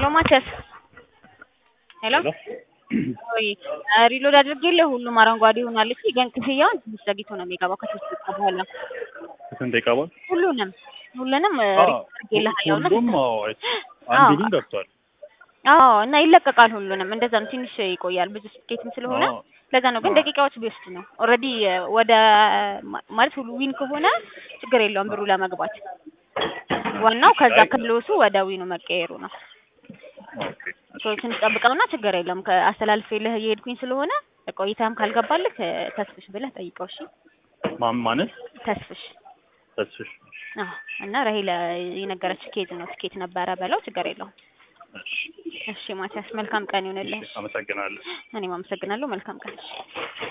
ሄሎ ማቸስ ሄሎ ወይ ሪሎድ አድርጌልህ ሁሉም አረንጓዴ ሆኗል። እሺ ግን ክፍያውን ትንሽ ዘግይቶ ነው የሚገባው ከሶስት ደቂቃ በኋላ ስንት ደቂቃ በኋላ? ሁሉንም ሁሉንም አዎ፣ አድርጌልሃለሁ እና ሁሉም አዎ፣ አንዱ ግን ገብቷል። አዎ እና ይለቀቃል ሁሉንም እንደዛ ነው። ትንሽ ይቆያል ብዙ ስኬትም ስለሆነ አዎ። ለዛ ነው። ግን አዎ። ደቂቃዎች ቢወስድ ነው። ኦልሬዲ ወደ ማ- ማለት ሁሉ ዊን ከሆነ ችግር የለውም ብሩ ለመግባት። ዋናው ከዛ አይ- ክሎሱ ወደ ዊኑ መቀየሩ ነው። ኦኬ፣ እሺ፣ ሶ ትንሽ ጠብቀውና ችግር የለውም። ከአስተላልፌልህ እየሄድኩኝ ስለሆነ ቆይታም ካልገባልህ ተስፍሽ ብለህ ጠይቀው። እሺ ማን ማለት ተስፍሽ ተስፍሽ? አዎ። እና ራሄል የነገረች ኬዝ ነው ትኬት ነበረ በለው። ችግር የለውም። እሺ፣ እሺ ማቲያስ መልካም ቀን ይሆንልህ። እሺ፣ አመሰግናለሁ። እኔም አመሰግናለሁ። መልካም ቀን። እሺ